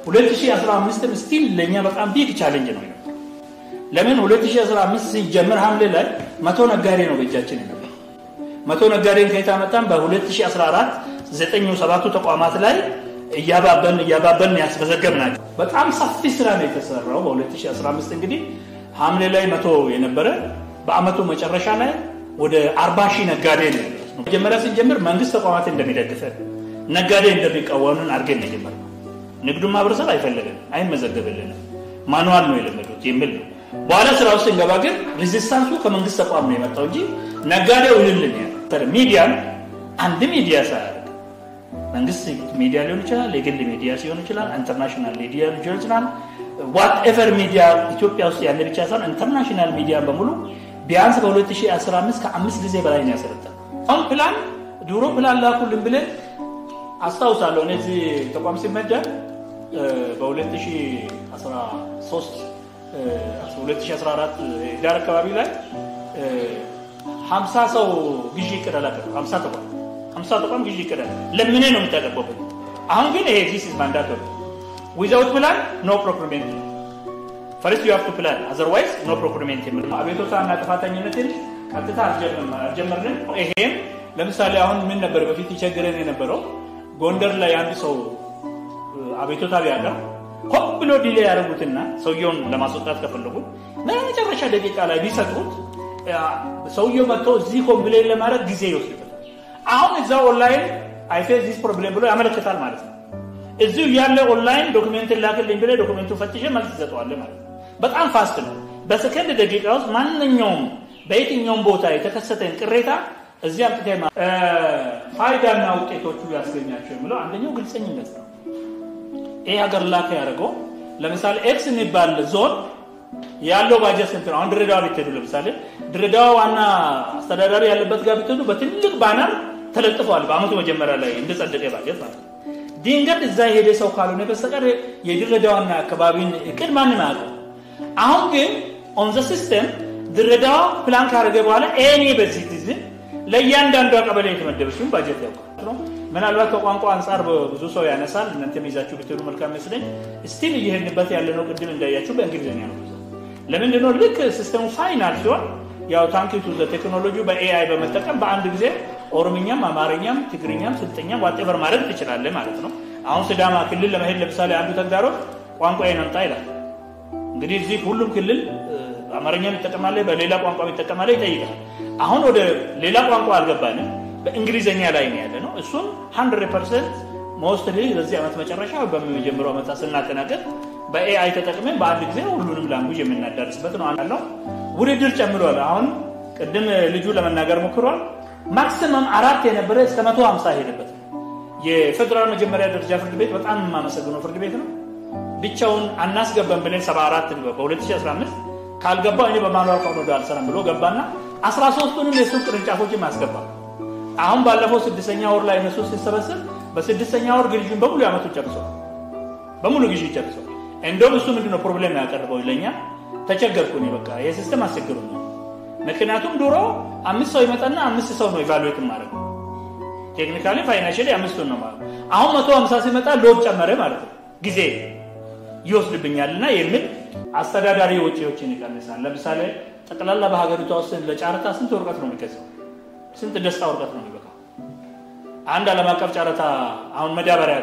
2015 ስቲል ለእኛ በጣም ቢግ ቻሌንጅ ነው። ለምን 2015 ሲጀምር ሐምሌ ላይ መቶ ነጋዴ ነው በእጃችን የነበር። መቶ ነጋዴን ከየት አመጣን? በ2014 ዘጠኙ ሰባቱ ተቋማት ላይ እያባበን እያባበን ያስመዘገብ ናቸው። በጣም ሰፊ ስራ ነው የተሰራው። በ2015 እንግዲህ ሐምሌ ላይ መቶ የነበረ በአመቱ መጨረሻ ላይ ወደ 40 ሺህ ነጋዴ ነው መጀመሪያ ስንጀምር መንግስት ተቋማት እንደሚደግፈን ነጋዴ እንደሚቃወምን አድርገን ነው የጀመርነው። ንግዱ ማህበረሰብ አይፈልግም፣ አይመዘገብልንም፣ ማኑዋል ነው የለመዱት የሚል ነው። በኋላ ስራ ውስጥ እንገባ ግን ሬዚስታንሱ ከመንግስት ተቋም ነው የመጣው እንጂ ነጋዴው ይልልን ያ ሚዲያን አንድ ሚዲያ ሳያደርግ መንግስት ሚዲያ ሊሆን ይችላል፣ የግል ሚዲያ ሲሆን ይችላል፣ ኢንተርናሽናል ሚዲያ ሊሆን ይችላል። ዋትኤቨር ሚዲያ ኢትዮጵያ ውስጥ ያለ ብቻ ሳይሆን ኢንተርናሽናል ሚዲያ በሙሉ ቢያንስ በ2015 ከአምስት ጊዜ በላይ ነው ያሰለጠነው። አሁን ፕላን ድሮ ፕላን ላኩልን ብለን አስታውሳለሁ። እኔ እዚህ ተቋም ሲመደብ በ2013 2014 ዳር አካባቢ ላይ 50 ሰው ግዢ እቅድ አላቀረም። 50 ተቋም 50 ተቋም ግዢ እቅድ አለ። ለምኔ ነው የምታቀርበው? አሁን ግን ይሄ ዚስ ኢዝ ማንዳቶሪ ዊዛውት ፕላን ኖ ፕሮክሪሜንት ፈርስት ዩ ሃቭ ቱ ፕላን አዘርዋይዝ ኖ ፕሮክሪሜንት የሚል አቤቶታ እና ጥፋተኝነትን ቀጥታ አልጀመርንም። ይሄም ለምሳሌ አሁን ምን ነበር በፊት ይቸግረን የነበረው ጎንደር ላይ አንድ ሰው አቤቶታ ቢያቀርብ ሆን ብሎ ዲሌ ያደረጉትና ሰውየውን ለማስወጣት ከፈለጉ መጨረሻ ደቂቃ ላይ ቢሰጡት ሰውየው መጥቶ እዚህ ኮምፕሌን ለማድረግ ጊዜ ይወስድበታል። አሁን እዛ ኦንላይን አይፌስ ዚስ ፕሮብሌም ብሎ ያመለክታል ማለት ነው። እዚሁ ያለ ኦንላይን ዶክሜንትን ላክልኝ ብለህ ዶክሜንቱን ፈትሸ መልስ ትሰጠዋለህ ማለት ነው። በጣም ፋስት ነው። በሰከንድ ደቂቃ ውስጥ ማንኛውም በየትኛውም ቦታ የተከሰተን ቅሬታ እዚህ አምጥተህ ፋይዳና ውጤቶቹ ያስገኛቸው የሚለው አንደኛው ግልፀኝነት ነው። ይህ ሀገር ላከ ያደርገው ለምሳሌ ኤክስ የሚባል ዞን ያለው ባጀት ስንት ነው? አሁን ድሬዳዋ ብትሄዱ ለምሳሌ ድሬዳዋ ዋና አስተዳዳሪ ያለበት ጋር ብትሄዱ በትልቅ ባነር ተለጥፈዋል። በአመቱ መጀመሪያ ላይ እንደጸደቀ ባጀት ማለት ነው። ድንገት እዛ የሄደ ሰው ካልሆነ በስተቀር የድሬዳዋና አካባቢን እቅድ ማንም አያውቅም። አሁን ግን ኦን ዘ ሲስተም ድሬዳዋ ፕላን ካደረገ በኋላ ኤኒ በዚህ ጊዜ ለእያንዳንዷ ቀበሌ የተመደበችውን ባጀት ያውቃል። ምናልባት ከቋንቋ አንጻር ብዙ ሰው ያነሳል። እናንተም ይዛችሁ ብትሄዱ መልካም መስለኝ። ስቲል እየሄድንበት ያለነው ቅድም እንዳያችሁ በእንግሊዝኛ ነው። ለምንድን ነው ልክ ሲስተሙ ፋይናል ሲሆን ያው ታንኪቱ ቴክኖሎጂ በኤአይ በመጠቀም በአንድ ጊዜ ኦሮምኛም፣ አማርኛም፣ ትግርኛም፣ ስልጠኛም ዋጤቨር ማድረግ ትችላለህ ማለት ነው። አሁን ስዳማ ክልል ለመሄድ ለምሳሌ አንዱ ተግዳሮት ቋንቋ ነምጣ ይላል። እንግዲህ እዚህ ሁሉም ክልል አማርኛም ይጠቀማለ፣ በሌላ ቋንቋ ይጠቀማለ ይጠይቃል። አሁን ወደ ሌላ ቋንቋ አልገባንም፣ በእንግሊዝኛ ላይ ነው ያለ ነው። እሱን 100 ፐርሰንት ሞስትሊ በዚህ ዓመት መጨረሻ በሚጀምረው ዓመት ስናጠናቀቅ በኤአይ ተጠቅመን በአንድ ጊዜ ሁሉንም ላንጉጅ የምናዳርስበት ነው አለው። ውድድር ጨምሯል። አሁን ቅድም ልጁ ለመናገር ሞክሯል። ማክሲመም አራት የነበረ እስከ መቶ ሀምሳ ሄደበት የፌዴራል መጀመሪያ ደረጃ ፍርድ ቤት በጣም የማመሰግነው ፍርድ ቤት ነው። ብቻውን አናስገባም ብለን 74 በ2015 ካልገባው እኔ በማኑዋል ከሆነ አልሰራም ብሎ ገባና 13ቱንም የሱቅ ቅርንጫፎችን ማስገባ አሁን ባለፈው ስድስተኛ ወር ላይ እነሱ ሲሰበስብ በስድስተኛ ወር ግዥን በሙሉ ያመቱ ጨርሰው በሙሉ ግዢ ጨርሰው እንደውም እሱ ምንድነው ፕሮብሌም ያቀርበው ለኛ ተቸገርኩ እኔ በቃ ይሄ ሲስተም አስቸግሩኛል። ምክንያቱም ድሮ አምስት ሰው ይመጣና አምስት ሰው ነው ኢቫሉዌት ማድረግ ቴክኒካሊ ፋይናንሽሊ አምስቱን ነው ማለት አሁን መቶ ሀምሳ ሲመጣ ሎድ ጨመረ ማለት ነው ጊዜ ይወስድብኛል እና የሚል አስተዳዳሪ ወጪዎችን ይቀንሳል። ለምሳሌ ጠቅላላ በሀገሪቷ ውስጥ ለጨረታ ስንት ወረቀት ነው የሚገዛው? ስንት ደስታ ወረቀት ነው የሚበቃው? አንድ ዓለም አቀፍ ጨረታ አሁን መዳበሪያ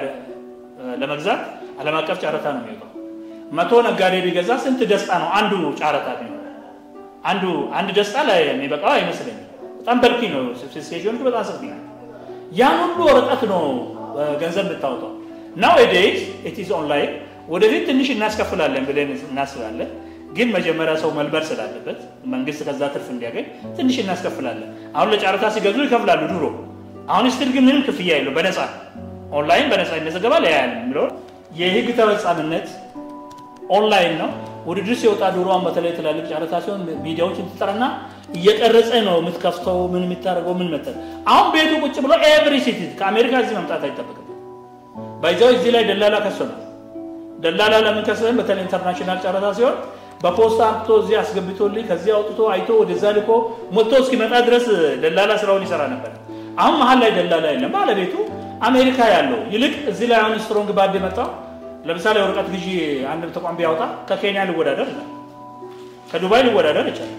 ለመግዛት ዓለም አቀፍ ጨረታ ነው የሚወጣው። መቶ ነጋዴ ቢገዛ ስንት ደስታ ነው አንዱ ጨረታ ቢሆን አንዱ አንድ ደስታ ላይ የሚበቃው አይመስለኝም። በጣም በርኪ ነው። ስፔሲፊኬሽኑ በጣም ሰፊ ነው። ያን ሁሉ ወረቀት ነው ገንዘብ የምታወጣው። ናው ዴይዝ ኢት ኢዝ ኦንላይን። ወደፊት ትንሽ እናስከፍላለን ብለን እናስባለን፣ ግን መጀመሪያ ሰው መልበር ስላለበት መንግስት ከዛ ትርፍ እንዲያገኝ ትንሽ እናስከፍላለን። አሁን ለጨረታ ሲገዙ ይከፍላሉ ድሮ። አሁን ስትል ግን ምንም ክፍያ የለው፣ በነፃ ኦንላይን በነፃ ይመዘገባል። ያያል የሚለው የህግ ተፈጻሚነት ኦንላይን ነው። ውድድር ሲወጣ ድሮዋን በተለይ ትላልቅ ጨረታ ሲሆን ሚዲያዎችን ትጠራና እየቀረጸ ነው የምትከፍተው፣ ምን የምታደርገው ምን መጠን። አሁን ቤቱ ቁጭ ብሎ ኤቭሪ ሲቲ ከአሜሪካ እዚህ መምጣት አይጠበቅም። ባይዛው እዚህ ላይ ደላላ ከሰናል። ደላላ ለምን ከሰን? በተለይ ኢንተርናሽናል ጨረታ ሲሆን በፖስታ አምጥቶ እዚህ አስገብቶልኝ ከዚህ አውጥቶ አይቶ ወደዛ ልኮ ሞቶ እስኪመጣ ድረስ ደላላ ስራውን ይሰራ ነበር። አሁን መሀል ላይ ደላላ የለም። ባለቤቱ አሜሪካ ያለው ይልቅ እዚህ ላይ አሁን ስትሮንግ ባድ የመጣው ለምሳሌ ወረቀት ግዢ አንድ ተቋም ቢያወጣ ከኬንያ ሊወዳደር ይላል፣ ከዱባይ ሊወዳደር ይችላል።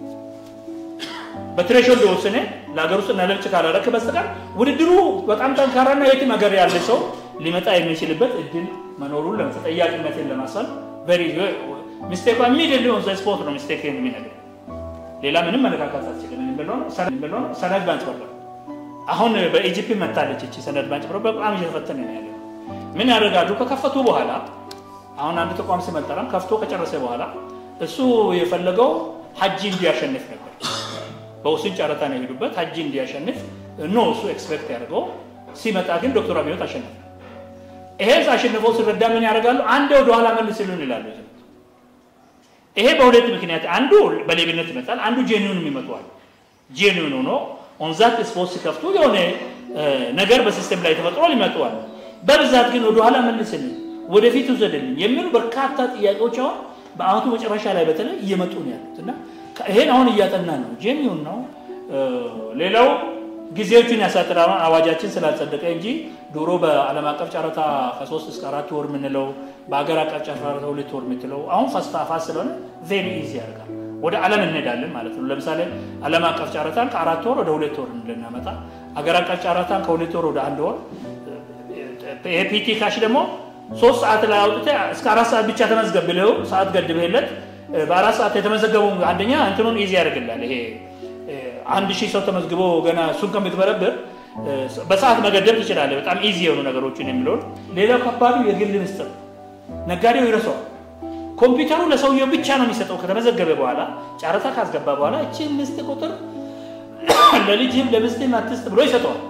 በትሬሾልድ ወስነ ለሀገር ውስጥ እና ለውጭ ካላረክ በስተቀር ውድድሩ በጣም ጠንካራና የትም ሀገር ያለ ሰው ሊመጣ የሚችልበት እድል መኖሩን ተጠያቂነትን ለማሰል ቨሪ ሚስቴክ ኢሚዲየትሊ ኦን ዘ ስፖት ነው ሚስቴክ የሚነግር ሌላ ምንም መነካካት አትችልም። ብሎ ሰነድ ማጭበርበር አሁን በኢጂፕት መታለች እቺ ሰነድ ማጭበርበር በጣም እየተፈተነ ነው ያለው። ምን ያደርጋሉ? ከከፈቱ በኋላ አሁን አንድ ተቋም ሲመጠረም ከፍቶ ከጨረሰ በኋላ እሱ የፈለገው ሀጂ እንዲያሸንፍ ነበር። በውስን ጨረታ ነው የሄዱበት ሀጂ እንዲያሸንፍ ኖ እሱ ኤክስፔክት ያደርገው ሲመጣ ግን ዶክተር አብዮት አሸነፈ። ይሄን አሸንፈው ሲረዳ ምን ያደርጋሉ? አንድ ወደኋላ መልስልን ይላሉ። ይሄ በሁለት ምክንያት አንዱ በሌብነት ይመጣል፣ አንዱ ጄኒውን ይመጣዋል። ጄኒውን ሆኖ ኦንዛት ስፖርት ሲከፍቱ የሆነ ነገር በሲስተም ላይ ተፈጥሯል ይመጣዋል። በብዛት ግን ወደኋላ መልስልን፣ ወደፊት ውሰድልን የሚሉ በርካታ ጥያቄዎች አሁን በአመቱ መጨረሻ ላይ በተለይ እየመጡ ነው ያሉት እና ይሄን አሁን እያጠና ነው። ጄኒውን ነው። ሌላው ጊዜዎቹን ያሳጥራል አዋጃችን ስላልጸደቀ እንጂ ድሮ በዓለም አቀፍ ጨረታ ከሶስት እስከ አራት ወር የምንለው በሀገር አቀፍ ጨረታ ሁለት ወር የምትለው አሁን ፋስት ስለሆነ ቬሪ ኢዚ ያደርጋል። ወደ ዓለም እንሄዳለን ማለት ነው። ለምሳሌ ዓለም አቀፍ ጨረታን ከአራት ወር ወደ ሁለት ወር እንድናመጣ፣ አገር አቀፍ ጨረታን ከሁለት ወር ወደ አንድ ወር፣ የፒቲ ካሽ ደግሞ ሶስት ሰዓት ላይ አውጥተህ እስከ አራት ሰዓት ብቻ ተመዝገብ ብለው ሰዓት ገድበለት በአራት ሰዓት የተመዘገቡ አንደኛ እንትኑን ኢዚ ያደርግላል ይሄ አንድ ሺህ ሰው ተመዝግቦ ገና እሱን ከምትበረብር በሰዓት መገደብ ትችላለህ። በጣም ኢዚ የሆኑ ነገሮችን የሚለውን ሌላው ከባዱ የግል ምስጢር ነጋዴው ይረሳዋል። ኮምፒውተሩ ለሰውየው ብቻ ነው የሚሰጠው። ከተመዘገበ በኋላ ጨረታ ካስገባ በኋላ እችን ምስት ቁጥር ለልጅህም ለምስትህም አትስጥ ብሎ ይሰጠዋል።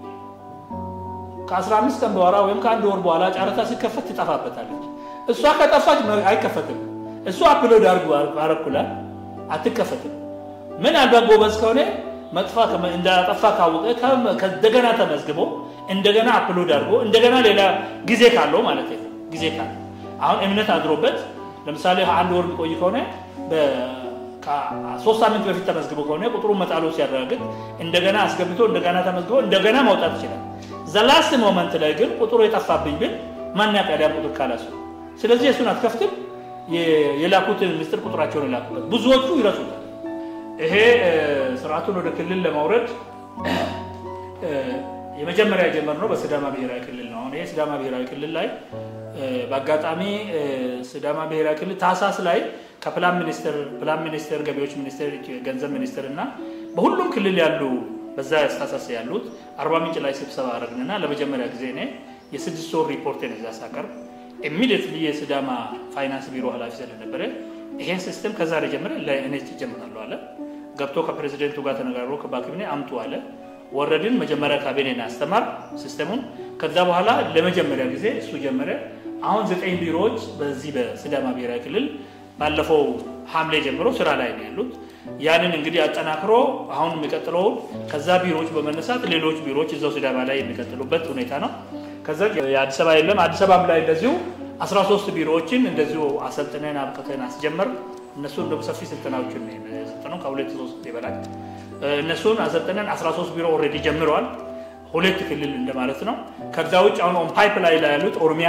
ከ15 ቀን በኋላ ወይም ከአንድ ወር በኋላ ጨረታ ሲከፈት ትጠፋበታለች። እሷ ከጠፋች አይከፈትም። እሱ አፕሎድ አድርጎ አረኩላል አትከፈትም። ምናልባት ጎበዝ ከሆነ መጥፋ እንዳጠፋ ካወቀ እንደገና ተመዝግቦ እንደገና አፕሎድ አድርጎ እንደገና ሌላ ጊዜ ካለው ማለት ነው። ጊዜ ካለ አሁን እምነት አድሮበት ለምሳሌ አንድ ወር የሚቆይ ከሆነ ሶስት ሳምንት በፊት ተመዝግቦ ከሆነ ቁጥሩን መጣሉ ሲያረጋግጥ እንደገና አስገብቶ እንደገና ተመዝግቦ እንደገና ማውጣት ይችላል። ዘላስት ሞመንት ላይ ግን ቁጥሩ የጠፋብኝ ብል ማን ያውቃል ቁጥር ካላሱ። ስለዚህ እሱን አትከፍትም። የላኩትን ምስጢር ቁጥራቸውን የላኩበት ብዙዎቹ ይረሱታል። ይሄ ስርዓቱን ወደ ክልል ለማውረድ የመጀመሪያ የጀመርነው በሲዳማ ብሔራዊ ክልል ነው። አሁን ይሄ ሲዳማ ብሔራዊ ክልል ላይ በአጋጣሚ ሲዳማ ብሔራዊ ክልል ታህሳስ ላይ ከፕላን ሚኒስቴር ፕላን ሚኒስቴር፣ ገቢዎች ሚኒስቴር፣ ገንዘብ ሚኒስቴር እና በሁሉም ክልል ያሉ በዛ ያስታሳስ ያሉት አርባ ምንጭ ላይ ስብሰባ አረግንና ለመጀመሪያ ጊዜ እኔ የስድስት ወር ሪፖርቴን እዛ ሳቀርብ ኢሚዲየትሊ የሲዳማ ፋይናንስ ቢሮ ኃላፊ ስለነበረ ይሄን ሲስተም ከዛሬ ጀምረ ለእኔ ጀምራለሁ አለ። ገብቶ ከፕሬዚደንቱ ጋር ተነጋግሮ ከባክብኔ አምጡ አለ። ወረድን። መጀመሪያ ካቢኔን አስተማር ሲስተሙን። ከዛ በኋላ ለመጀመሪያ ጊዜ እሱ ጀመረ። አሁን ዘጠኝ ቢሮዎች በዚህ በሲዳማ ብሔራዊ ክልል ባለፈው ሐምሌ ጀምሮ ስራ ላይ ነው ያሉት። ያንን እንግዲህ አጠናክሮ አሁን የሚቀጥለውን ከዛ ቢሮዎች በመነሳት ሌሎች ቢሮዎች እዛው ሲዳማ ላይ የሚቀጥሉበት ሁኔታ ነው። ከዛ የአዲስ አበባ የለም። አዲስ አበባም ላይ እንደዚሁ 13 ቢሮዎችን እንደዚሁ አሰልጥነን አብቅተን አስጀመር። እነሱ እንደ ሰፊ ስልጠናዎችን የሰጠነው ከሁለት ሶስት ይበላል። እነሱን አሰልጥነን 13 ቢሮ ኦልሬዲ ጀምረዋል። ሁለት ክልል እንደማለት ነው። ከዛ ውጭ አሁን ኦን ፓይፕ ላይ ላይ ያሉት ኦሮሚያ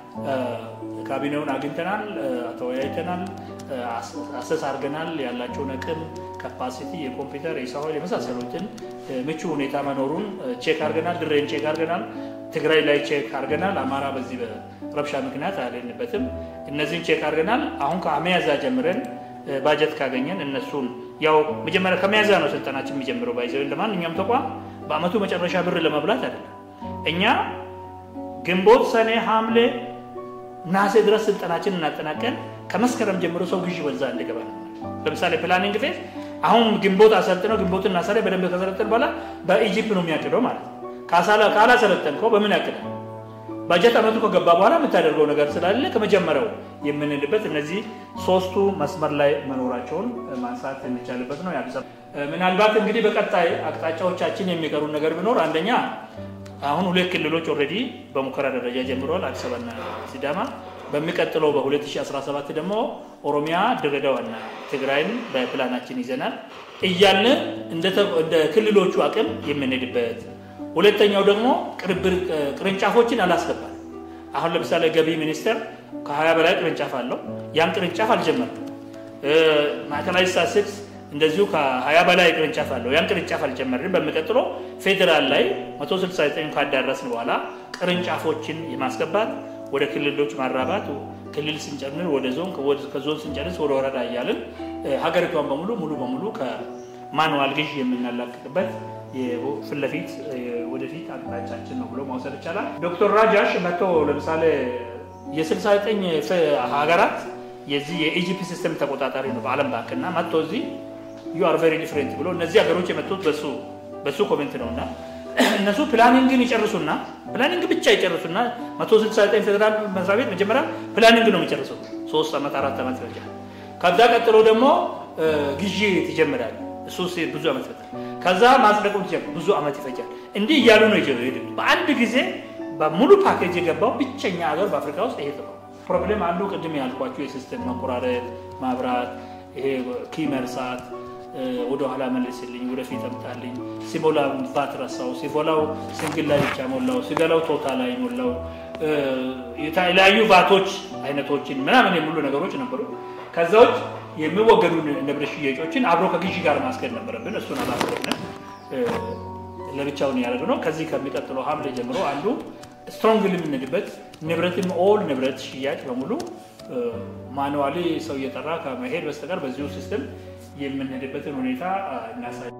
ካቢኔውን አግኝተናል፣ ተወያይተናል፣ አሰስ አድርገናል። ያላቸውን አቅም ካፓሲቲ፣ የኮምፒውተር የሰው ኃይል የመሳሰሉትን ምቹ ሁኔታ መኖሩን ቼክ አድርገናል። ድሬን ቼክ አድርገናል። ትግራይ ላይ ቼክ አድርገናል። አማራ በዚህ በረብሻ ምክንያት አልሄድንበትም። እነዚህን ቼክ አድርገናል። አሁን ከሚያዝያ ጀምረን ባጀት ካገኘን እነሱን ያው መጀመሪያ ከሚያዝያ ነው ስልጠናችን የሚጀምረው። ባይዘው ለማንኛውም ተቋም በአመቱ መጨረሻ ብር ለመብላት አይደለም። እኛ ግንቦት፣ ሰኔ፣ ሐምሌ፣ ነሐሴ ድረስ ስልጠናችን እናጠናቀን ከመስከረም ጀምሮ ሰው ግዢ በዛ እንዲገባ ነው። ለምሳሌ ፕላኒንግ ፌዝ አሁን ግንቦት አሰልጥነው ግንቦትና ሰኔ በደንብ ከሰለጠን በኋላ በኢጂፕት ነው የሚያቅደው ማለት ነው። ካላሰለጠንከው በምን ያቅዳል? ባጀት አመቱ ከገባ በኋላ የምታደርገው ነገር ስላለ ከመጀመሪያው የምንልበት እነዚህ ሶስቱ መስመር ላይ መኖራቸውን ማንሳት የሚቻልበት ነው። የአዲስ አበባ ምናልባት እንግዲህ በቀጣይ አቅጣጫዎቻችን የሚቀሩ ነገር ቢኖር አንደኛ አሁን ሁለት ክልሎች ኦልሬዲ በሙከራ ደረጃ ጀምረዋል፣ አዲስ አበባና ሲዳማ። በሚቀጥለው በ2017 ደግሞ ኦሮሚያ፣ ድሬዳዋና ትግራይን በፕላናችን ይዘናል እያልን እንደ ክልሎቹ አቅም የምንሄድበት ሁለተኛው ደግሞ ቅርንጫፎችን አላስገባል። አሁን ለምሳሌ ገቢ ሚኒስቴር ከሀያ በላይ ቅርንጫፍ አለው። ያን ቅርንጫፍ አልጀመርም። ማዕከላዊ ስታትስቲክስ እንደዚሁ ከሀያ በላይ ቅርንጫፍ አለው። ያን ቅርንጫፍ አልጀመርም። በሚቀጥለው ፌዴራል ላይ 169 ካዳረስን በኋላ ቅርንጫፎችን የማስገባት ወደ ክልሎች ማራባት፣ ክልል ስንጨምር ወደ ዞን፣ ከዞን ስንጨርስ ወደ ወረዳ እያልን ሀገሪቷን በሙሉ ሙሉ በሙሉ ከማንዋል ግዥ የምናላቅቅበት ፊት ለፊት ወደፊት አቅጣጫችን ነው ብሎ መውሰድ ይቻላል። ዶክተር ራጃሽ መጥቶ ለምሳሌ የ69 ሀገራት የዚህ የኢጂፒ ሲስተም ተቆጣጣሪ ነው በዓለም ባንክ እና መጥቶ እዚህ ዩ አር ቬሪ ዲፍረንት ብሎ እነዚህ ሀገሮች የመጡት በሱ በሱ ኮሜንት ነው እና እነሱ ፕላኒንግን ይጨርሱና ፕላኒንግ ብቻ ይጨርሱና 169 ፌዴራል መስሪያ ቤት መጀመሪያ ፕላኒንግ ነው የሚጨርሱት ሶስት ዓመት አራት ዓመት ይፈጃል። ከዛ ቀጥሎ ደግሞ ግዢ ትጀምራል። እሱ ብዙ ዓመት ይፈጃል። ከዛ ማጽደቁ ብዙ ዓመት ይፈጃል። እንዲህ እያሉ ነው ይሄዱ። በአንድ ጊዜ በሙሉ ፓኬጅ የገባው ብቸኛ ሀገር በአፍሪካ ውስጥ ይሄ ነው። ፕሮብሌም አንዱ ቅድም ያልኳቸው የሲስተም መቆራረጥ፣ ማብራት፣ ይሄ ኪ መርሳት፣ ወደኋላ መልስልኝ፣ ወደፊት አምጣልኝ፣ ሲሞላ ቫት ረሳው፣ ሲሞላው ሲንግል ላይ ብቻ ሞላው፣ ሲገላው ቶታ ላይ ሞላው፣ የተለያዩ ቫቶች አይነቶችን ምናምን የሚሉ ነገሮች ነበሩ። ከዛ ውጭ የሚወገዱ ንብረት ሽያጮችን አብሮ ከግዢ ጋር ማስገድ ነበረብን። እሱን አላስገድንም። ለብቻውን ያደረግነው ከዚህ ከሚቀጥለው ሐምሌ ጀምሮ አንዱ ስትሮንግ የምንሄድበት ንብረትም ኦል ንብረት ሽያጭ በሙሉ ማኑዋሊ ሰው እየጠራ ከመሄድ በስተቀር በዚሁ ሲስተም የምንሄድበትን ሁኔታ እናሳይ